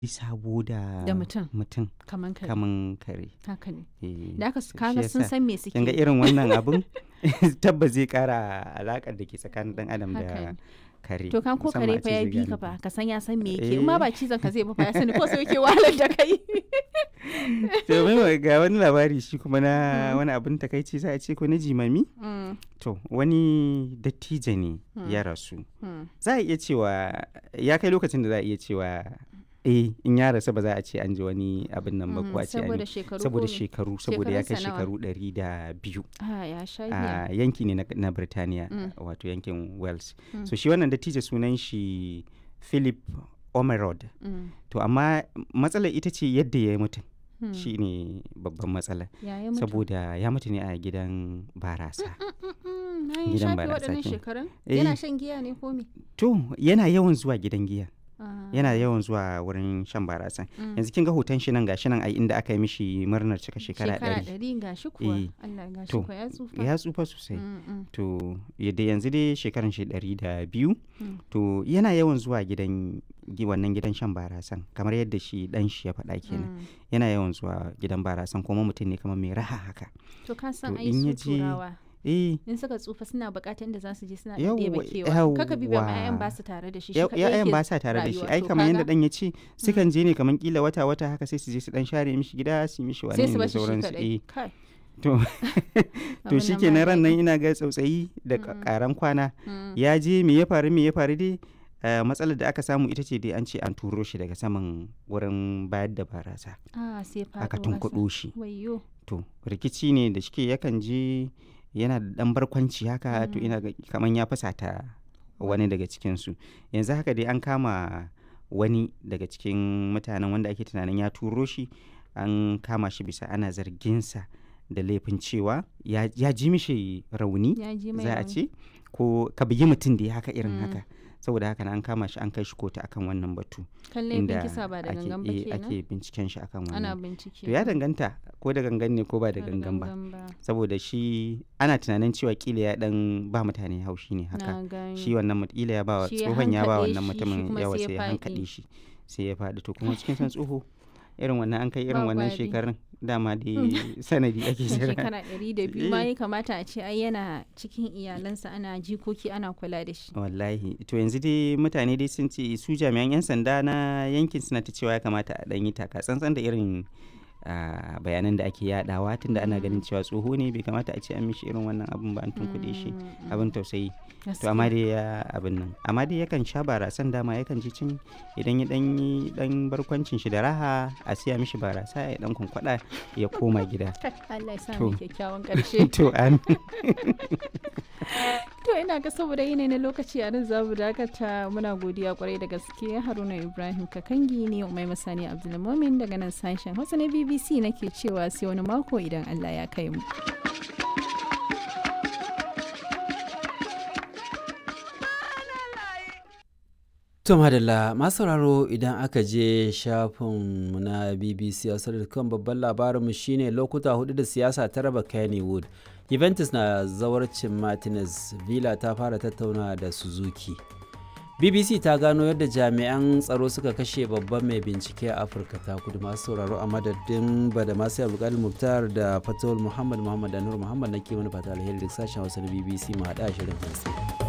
sabo da Da mutum. mutum kaman kare kaman kare haka ne Eh, da aka shi kaga sun yasa san me suke kin ga irin wannan abun tabbas zai kara alakar da ke tsakanin dan adam Haka da ne. kare to kan ko musamman kare a fa ce ya zai bi gane ka ba. fa ka san ya san me yake in ma Eh. ba cizon ka zai ba fa ya sani ko sai yake wahalar da kai to mai ga wani labari shi kuma na Mm. wani abin takaici za a ce ko na jimami Mm, to wani dattijo ne Mm. ya rasu mm. za a iya cewa ya kai lokacin da za a iya cewa eh in ya rasu ba za a ce an ji wani abin nan ba Mm, ko a ce an saboda yi- shekaru saboda ko me? shekaru saboda ya kai Shekarunsa nawa? shekaru ɗari da biyu ah ya sha giya a yanki ne na, na Birtaniya Mm. wato yankin Wales Mm. so shi wannan dattijo sunan shi Philip Omerod Mm, to amma matsalar ita ce yadda ya yi mutum mm. shi ne babban matsala ya yi mutu saboda ya mutu ne a gidan barasa Mm, na yi gidan shafe barasa waɗannan kenan. shekarun Eh. yana shan giya ne ko me to yana yawan zuwa gidan giya Ah, yana yawan zuwa wurin shan barasa mm. yanzu kin ga hoton shi nan gashi nan ai inda aka yi mishi murnar cika shekara ɗari ɗari ga shi kuwa Eh. Allah ga shi To, kuwa ya tsufa ya tsufa sosai Mm, mm, to yadda yanzu dai shekaran shi ɗari da biyu Mm. to yana yawan zuwa gidan gi- wannan gidan shan barasan kamar yadda shi dan shi ya faɗa kenan mm. yana yawan zuwa gidan barasan kuma mutum ne kamar mai raha haka to ka san To, ai in ya su je- turawa eh in suka tsufa suna bukatar inda za su je suna Yawwa, ɗebe kewa kaka bi ba yawwa. ma 'ya'yan ba su tare da shi shi ya- kaɗai ya'yan yake ba sa tare da shi rayuwa. ai To kamar yadda kaga, dan ya ce sukan je ne kamar kila wata wata haka sai su je su dan share mishi gida su yi mishi wani sai su da bashi shi sauransu kaɗai eh kai to to abin shi nan ke ba ran nan daɗi. ina ga tsautsayi da Mm. karan kwana Mm, ya je me ya faru me ya faru dai eh, matsalar da aka samu ita ce dai an ce an turo shi daga saman wurin bayar da barasa ah sai faɗo aka ƙasa. tunkuɗo shi wayyo to rikici ne da shike yakan je yana da ɗan barkwanci haka to Mm. ina ga kaman ya fusata wani daga cikinsu yanzu haka dai an kama wani daga cikin mutanen wanda ake tunanin ya turo shi an kama shi bisa ana zarginsa da laifin cewa ya, ya ji mishi rauni ya ji mai za a rauni. ce ko ka bugi mutum da ya haka irin Mm. haka saboda haka na an kama shi an kai shi kotu akan wannan batu kan laifin kisa ba da ake, gangan ba eh, kenan ake binciken shi akan ana wannan bincike to ya danganta ko da gangan ne ko ba da Ba gangan ba ba saboda shi ana tunanin cewa kila ya dan ba mutane haushi ne haka na gani shi wannan mut- kila ya ba wa Shi ya tsohon ya ba hankaɗe wannan shi, shi mutumin kuma yawa sai ya sai ya faɗi. hankaɗe shi sai ya faɗi to kuma cikin san tsoho irin wannan an kai irin Ba wannan gwari. shekarun dama dai sanadi ake na jira shekara ɗari da biyu ma Eh. ya kamata a ce ai yana cikin iyalansa ana jikoki ana kula da shi wallahi to yanzu dai mutane dai sun ce su jami'an 'yan sanda na yankin suna ta cewa ya kamata a ɗan yi taka tsantsan da irin ah, bayanan da ake yadawa tunda ana ganin cewa tsoho ne bai kamata a ce an mishi irin wannan abin ba an tunkuɗe shi Mm, mm. abin tausayi to Gaskiya. amma dai ya abin nan amma dai yakan sha barasan dama yakan ji cin idan ya dan yi dan barkwancin shi da raha a siya mishi barasa ya dan kunkwada ya koma gida Allah ya sa To. mu kyakkyawan ƙarshe to an to ina ga saboda yanayi na lokaci a nan zamu dakata muna godiya kwarai da gaske Haruna Ibrahim Kakangi ne mai masani Abdulmumin daga nan sashen Hausa na BBC nake cewa sai wani mako idan Allah ya kai mu To madalla masu sauraro idan aka je shafinmu na BBC kan babban labarinmu shine lokuta hudu da siyasa ta raba Kennywood. Juventus na zawarcin Martinez, Villa ta fara tattauna da Suzuki. BBC ta gano yadda jami'an tsaro suka kashe babban mai bincike a Afirka ta kudu masu sauraro a madadin bada masu abdulkadir Muktar da Fatawul Muhammad Muhammad Anur Muhammad na kimanin fata alheri da sashen Hausa na BBC mu haɗa shirin hantsi.